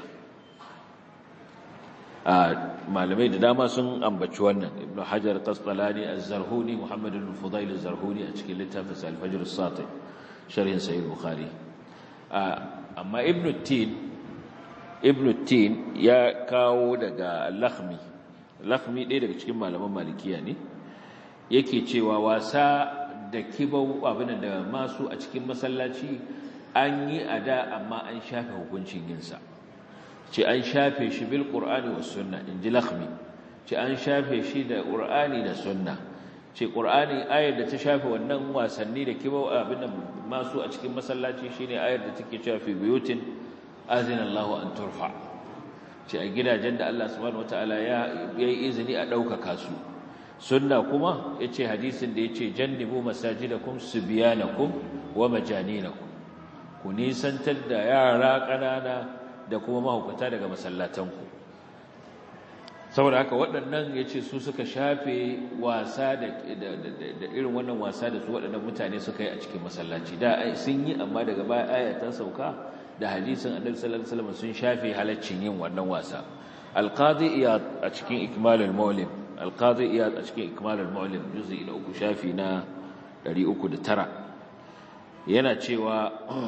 [SPEAKER 2] a malamai da dama sun ambaci wannan ibn hajar qasqalani az-zarhuni muhammad ibn fudail az-zarhuni a cikin littafin al-fajr as-sati sharhin sahih bukhari amma ibn tin ibn tin ya kawo daga lakhmi lakhmi ɗaya daga cikin malaman malikiya ne yake cewa wasa da kibau abin da masu a cikin masallaci an yi ada amma an shafe hukuncin yinsa ce an shafe shi bil qur'ani was sunna inji lakhmi ce an shafe shi da qur'ani da sunna ce qur'ani ayar da ta shafe wannan wasanni da kibau abin masu a cikin masallaci shine ayar da take cewa fi buyutin azina Allahu an turfa ce a gidajen da Allah subhanahu wataala ya yi izini a ɗaukaka su sunna kuma yace hadisin da yace jannibu masajidakum subyanakum wa majaninakum ku nisantar da yara ƙanana da kuma mahaukata daga masallatanku saboda haka waɗannan ya ce su suka shafe wasa da irin wannan wasa da su waɗannan mutane suka yi a cikin masallaci da sun yi amma daga baya ayatan sauka da hadisin annabi sallallahu alaihi wasallam sun shafe halaccin yin wannan wasa alqadi iyad a cikin ikmalul mawlim alqadi iyad a cikin ikmalul mawlim juz'i na uku shafi na 309 yana cewa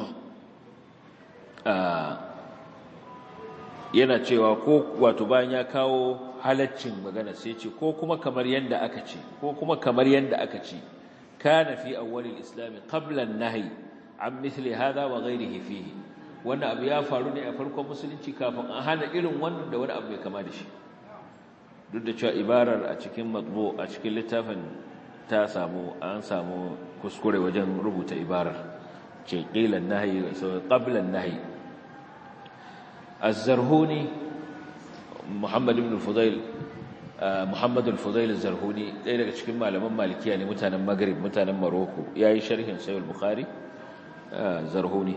[SPEAKER 2] yana cewa ko wato bayan ya kawo halaccin magana sai ce ko kuma kamar yanda aka ce ko kuma kamar yanda aka ce kana fi awwalil islam qabla an-nahy an mithli hada wa ghayrihi fihi wannan abu ya faru ne a farkon musulunci kafin an hana irin wannan da wani abu mai kama da shi duk da cewa ibarar a cikin matbu a cikin littafin ta samu an samu kuskure wajen rubuta ibarar ce qila an-nahy qabla an-nahy الزرهوني محمد بن الفضيل محمد الفضيل الزرهوني ɗaya daga cikin malaman malikiya ne mutanen Maghrib mutanen Morocco yayi sharhin Sahih al-Bukhari Zarhuni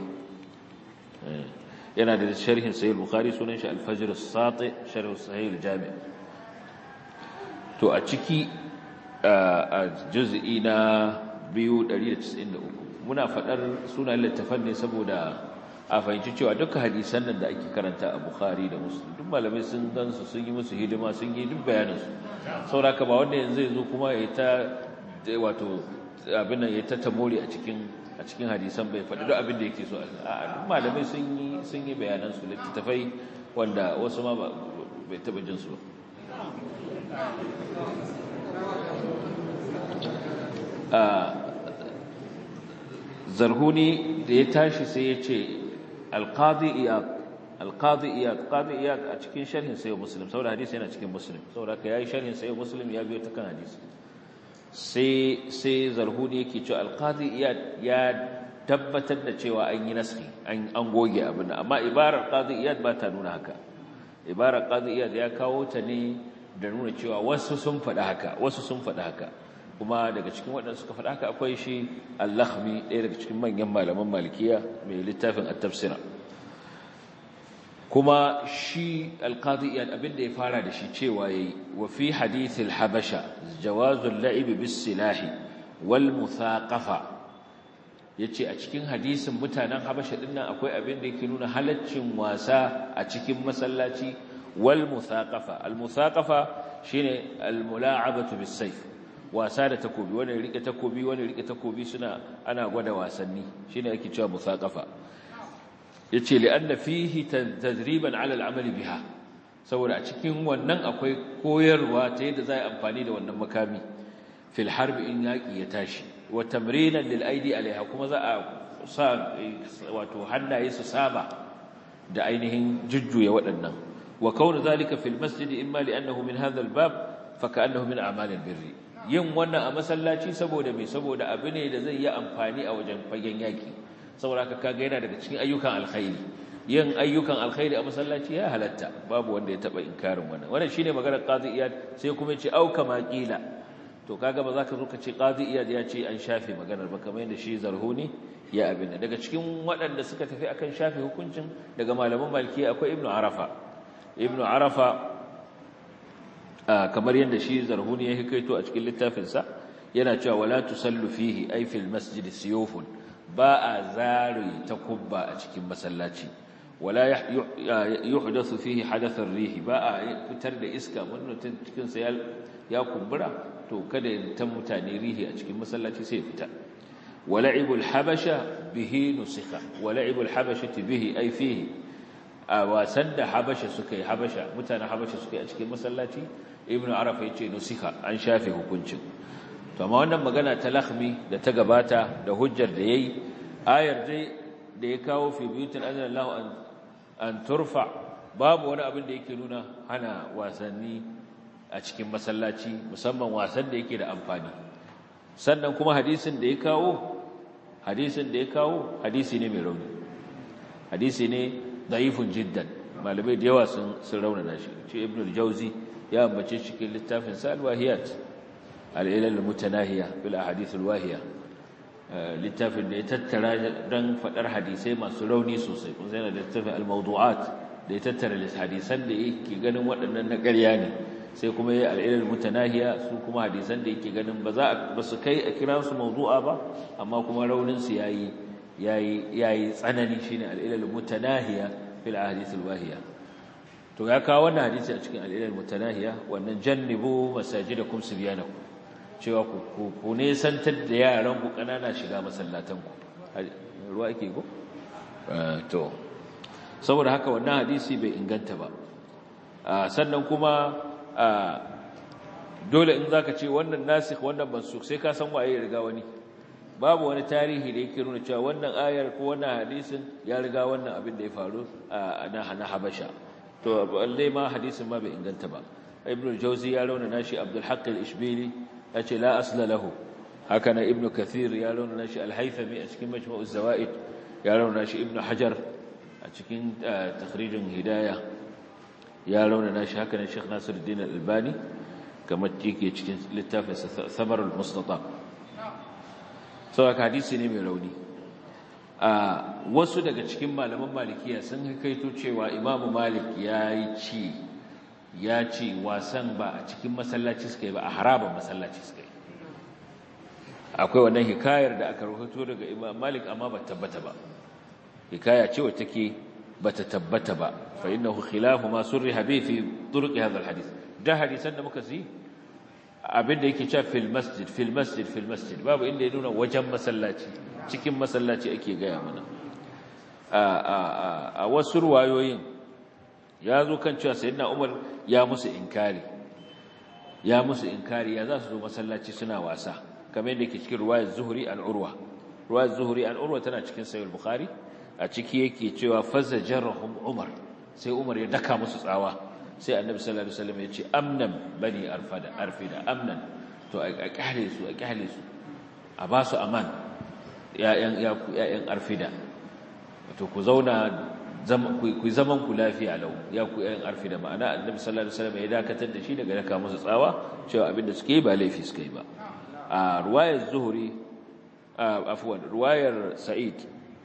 [SPEAKER 2] yana da sharhin Sahih al-Bukhari sunan shi Al-Fajr as-Sati sharh Sahih al-Jami' to a ciki a juz'i na 293 muna fadar sunan littafan ne saboda a fahimci cewa duka hadisan nan da ake karanta a Bukhari da Muslim duk malamai sun gansu sun yi musu hidima sun yi duk bayaninsu sauraka ba wanda yanzu zai zo kuma ya ta wato abin nan ya ta tamori a cikin a cikin hadisan bai faɗi duk abin da yake so a duk malamai sun yi sun yi bayanan su littattafai wanda wasu ma bai taɓa jin su ba zarhuni da ya tashi sai ya ce alqadi iyad alqadi iyad qadi iyad a cikin sharhin sayyid muslim saboda hadisi yana cikin muslim saboda ka yayi sharhin sayyid muslim ya biyo ta kan hadisi sai sai zarhuni yake cewa alqadi iyad ya tabbatar da cewa an yi naski an an goge abin amma ibarar qadi iyad ba ta nuna haka ibarar qadi iyad ya kawo ta ne da nuna cewa wasu sun faɗa haka wasu sun faɗa haka kuma daga cikin waɗanda suka faɗa haka akwai shi al-lakhmi ɗaya daga cikin manyan malaman malikiya mai littafin at-tafsira kuma shi al-qadi iyad abinda ya fara da shi cewa yayi wa fi hadith al-habasha jawazu al-la'ib bis-silahi wal muthaqafa yace a cikin hadisin mutanen habasha dinnan akwai abin da yake nuna halaccin wasa a cikin masallaci wal muthaqafa al-muthaqafa shine al-mula'abatu bis-sayf wasa da takobi wani rike takobi wani rike takobi suna ana gwada wasanni shine ake cewa musaqafa yace li'anna fihi tadriban 'ala al-'amali biha saboda a cikin wannan akwai koyarwa ta yadda za a amfani da wannan makami fil harbi in yaki ya tashi wa tamrinan lil aidi alaiha kuma za a sa wato hannaye su saba da ainihin jujjuya waɗannan wa kaunu zalika fil masjid imma li'annahu min hadha al-bab fa ka'annahu min a'mal al-birri yin wannan a masallaci saboda me saboda abu ne da zai yi amfani a wajen fagen yaki saboda haka kaga yana daga cikin ayyukan alkhairi yin ayyukan alkhairi a masallaci ya halatta babu wanda ya taba inkarin wannan wannan shine maganar qadi iyad sai kuma ya ce au kama qila to kaga ba za ka zo ka ce qadi iyad ya ce an shafe maganar ba kamar yadda shi zarhuni ya abin daga cikin waɗanda suka tafi akan shafe hukuncin daga malaman maliki akwai ibnu arafa ibnu arafa kamar yadda shi zarhuni ya hikaito a cikin littafinsa yana cewa wala tusallu fihi ay fil masjid siyufun ba a zari takubba a cikin masallaci wala yuhdathu fihi hadath ar-rih ba a fitar da iska wannan cikin sa ya kumbura to kada ya tan mutane rihi a cikin masallaci sai fita wala'ibul habasha bihi nusikha wala'ibul habashati bihi ay fihi a wasan da habasha suka yi habasha mutanen habasha suka yi a cikin masallaci ibnu arafa yace nusikha an shafe hukuncin to amma wannan magana ta lakhmi da ta gabata da hujjar da yayi ayar dai da ya kawo fi buyutin azallahu an an turfa babu wani abin da yake nuna hana wasanni a cikin masallaci musamman wasan da yake da amfani sannan kuma hadisin da ya kawo hadisin da ya kawo hadisi ne mai rauni hadisi ne da'ifun jiddan malamai da yawa sun sun raunana shi ce ibnu al-jawzi ya ambace cikin littafin sa al-wahiyat al-ilal al-mutanahiya bil ahadith al-wahiya littafin da ya tattara dan fadar hadisai masu rauni sosai kun sai da littafin al-mawdu'at da ya tattara hadisan da yake ganin waɗannan na ƙarya ne sai kuma ya al'ilal mutanahiya su kuma hadisan da yake ganin ba za ba su kai a kira su mawdu'a ba amma kuma raunin su yayi yayi yayi tsanani shine al'ilal mutanahiya fil ahadith alwahiya to ya kawo wannan hadisi a cikin al'ilal mutanahiya wannan jannibu masajidakum subyanakum cewa ku ku ne santar da yaran ku kanana shiga masallatan ku ruwa yake go to saboda haka wannan hadisi bai inganta ba sannan kuma dole in zaka ce wannan nasikh wannan mansukh sai ka san waye ya riga wani babu wani tarihi da yake nuna cewa wannan ayar ko wannan hadisin ya riga wannan abin da ya faru a na Habasha to balle ma hadisin ma bai inganta ba ibnu jawzi ya rauna nashi abdul haqq al-ishbili yace la asla lahu haka na ibnu kathir ya rauna nashi al-haythami a cikin majmu' az-zawaid ya rauna nashi ibnu hajar a cikin takhrijin hidayah ya raunana shi haka ne Sheikh Nasiruddin Al-Albani kamar yake cikin littafin Samarul Mustatab so hadisi ne mai rauni a wasu daga cikin malaman malikiya sun kaito cewa Imam Malik yayi ci ya ce wasan ba a cikin masallaci suka yi ba a harabar masallaci suka yi akwai wannan hikayar da aka rahoto daga Imam Malik amma ba tabbata ba hikaya ce wacce take bata tabbata ba fa innahu khilafu ma surriha bi fi turuq hadha alhadith da hadisan da muka ji abinda yake cewa fil masjid fil masjid fil masjid babu inda ya nuna wajen masallaci cikin masallaci ake gaya mana a a a wasu ruwayoyin ya zo kan cewa sayyidina Umar ya musu inkari ya musu inkari ya za su zo masallaci suna wasa kamar yadda yake cikin ruwayar Zuhri an Urwa ruwayar Zuhri an Urwa tana cikin Sahih Bukhari a ciki yake cewa fazajarahum Umar sai Umar ya daka musu tsawa sai Annabi sallallahu alaihi wasallam ya ce amnan bani arfada arfida amnan to a kyale su a kyale su a ba su aman ya'yan ya'yan arfida to ku zauna ku zaman ku lafiya lau ya ku ya'yan arfida ma'ana Annabi sallallahu alaihi wasallam ya dakatar da shi daga daka musu tsawa cewa abinda suke ba laifi suke ba a ruwayar Zuhri afwan ruwayar Sa'id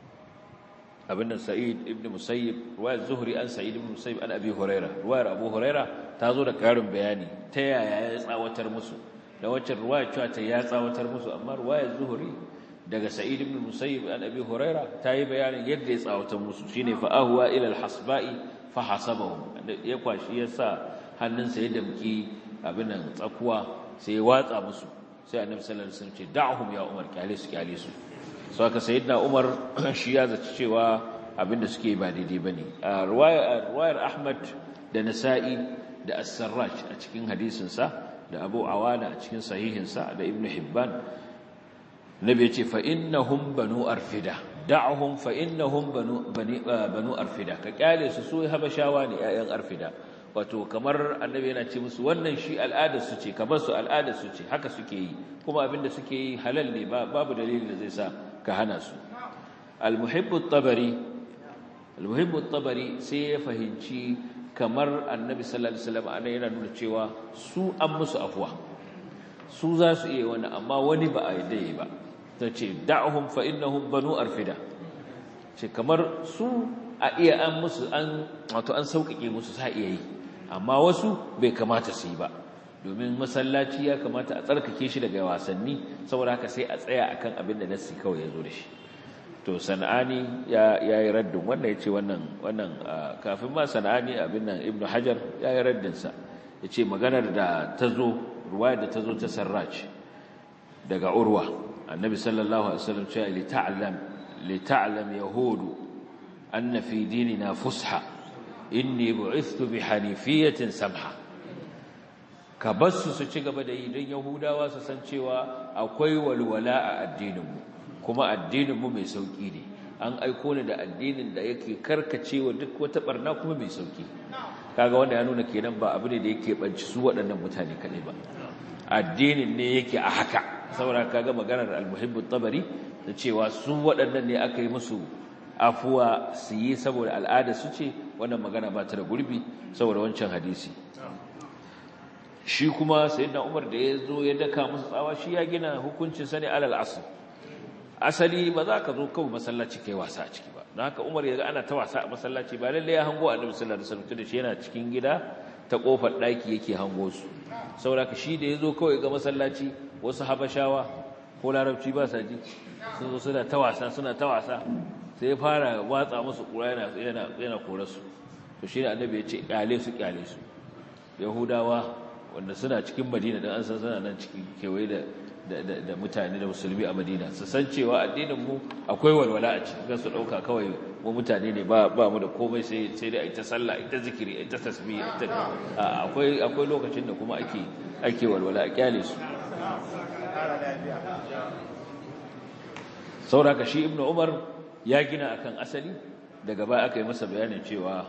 [SPEAKER 2] abin nan sa'id ibn musayyib ruwayar zuhri an sa'id ibn musayyib an abi huraira ruwayar abu huraira ta zo da karin bayani ta yaya ya tsawatar musu da wacce ruwayar cewa ta ya tsawatar musu amma ruwayar zuhri daga sa'id ibn musayyib an abi huraira ta yi bayanin yadda ya tsawatar musu shine fa ahwa ila al-hasba'i fa hasabahum ya kwashi ya sa hannunsa ya damki abin nan tsakuwa sai ya watsa musu sai annabi sallallahu alaihi wasallam ce da'hum ya umar kyale su kyale su so aka sayyidina umar shi ya zaci cewa abinda suke ba daidai bane a ruwayar Ahmad da Nasa'i da As-Sarraj a cikin hadisin sa da Abu Awana a cikin sahihin sa da Ibn Hibban Nabi yace fa innahum banu arfida da'hum fa innahum banu banu arfida ka kyale su su habashawa ne ƴaƴan arfida wato kamar annabi yana ce musu wannan shi al'adar su ce kamar su al'adar su ce haka suke yi kuma abinda suke yi halal ne babu dalilin da zai sa ka hana su al-muhibbu at-tabari al-muhibbu at-tabari sai ya fahimci kamar annabi sallallahu alaihi wasallam ana yana nuna cewa su an musu afwa su za su iya wani amma wani ba a yadda yi ba ta ce da'ahum fa innahum banu arfida ce kamar su a iya an musu an wato an sauƙaƙe musu sa iya yi amma wasu bai kamata su yi ba domin masallaci ya kamata a tsarkake shi daga wasanni saboda haka sai a tsaya akan abin da nassi kawai ya zo da shi to sana'ani ya yi raddin wannan ya ce wannan wannan kafin ma sana'ani abin nan ibnu hajar ya yi raddinsa ya ce maganar da ta zo ruwayar da ta zo ta sarraj daga urwa annabi sallallahu alaihi wasallam cewa li ta'lam li ta'lam yahudu anna fi dinina fusha inni bu'ithtu bi hanifiyatin samha ka basu su ci gaba da yi don yahudawa su san cewa akwai walwala a addininmu kuma addininmu mai sauki ne an aiko ni da addinin da yake karkacewa duk wata barna kuma mai sauki kaga wanda ya nuna kenan ba abu ne da yake banci su waɗannan mutane kaɗai ba addinin ne yake a haka saboda kaga maganar al-muhibbu tabari da cewa su waɗannan ne aka yi musu afuwa su yi saboda al'ada su ce wannan magana ba ta da gurbi saboda wancan hadisi shi kuma sayyidina Umar da ya zo ya daka musu tsawa shi ya gina hukuncin sa ne alal asl asali ba za ka zo kawai masallaci kai wasa a ciki ba don haka Umar ya ga ana ta wasa a masallaci ba lalle ya hango Annabi sallallahu alaihi wasallam da shi yana cikin gida ta kofar daki yake hango su saboda ka shi da ya zo kawai ga masallaci wasu habashawa ko larabci ba sa ji sun zo suna ta wasa suna ta wasa sai ya fara watsa musu kura yana yana yana kore su to shi ne Annabi ya ce kyale su kyale su Yahudawa wanda suna cikin Madina dan an san suna nan cikin kewaye da da mutane da musulmi a Madina su san cewa addinin mu akwai walwala a ciki ga su dauka kawai mu mutane ne ba ba mu da komai sai sai dai ita sallah ita zikiri ita tasbih ita akwai akwai lokacin da kuma ake ake walwala a kyale su sauraka shi ibnu umar ya gina akan asali daga baya aka yi masa bayanin cewa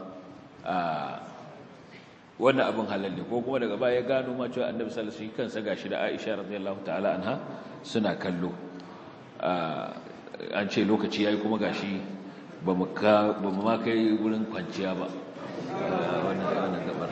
[SPEAKER 2] wannan abin halal ne ko kuma daga baya ya gano ma cewa annabi sallallahu alaihi wasallam kansa gashi da Aisha radiyallahu ta'ala anha suna kallo an ce lokaci yayi kuma gashi ba mu ka ba mu ma kai wurin kwanciya ba wannan wannan gabar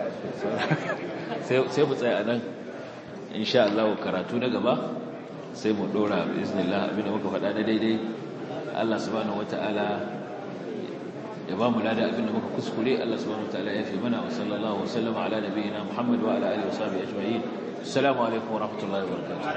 [SPEAKER 2] sai sai mu tsaya anan insha Allah karatu na gaba sai mu dora biiznillah abinda muka faɗa da daidai Allah subhanahu wataala ya ba mu lada abinda muka kuskure Allah subhanahu wataala ya fi mana wa sallallahu wa sallama ala nabiyyina Muhammad wa ala alihi wa sahbihi ajma'in assalamu alaikum wa rahmatullahi wa barakatuh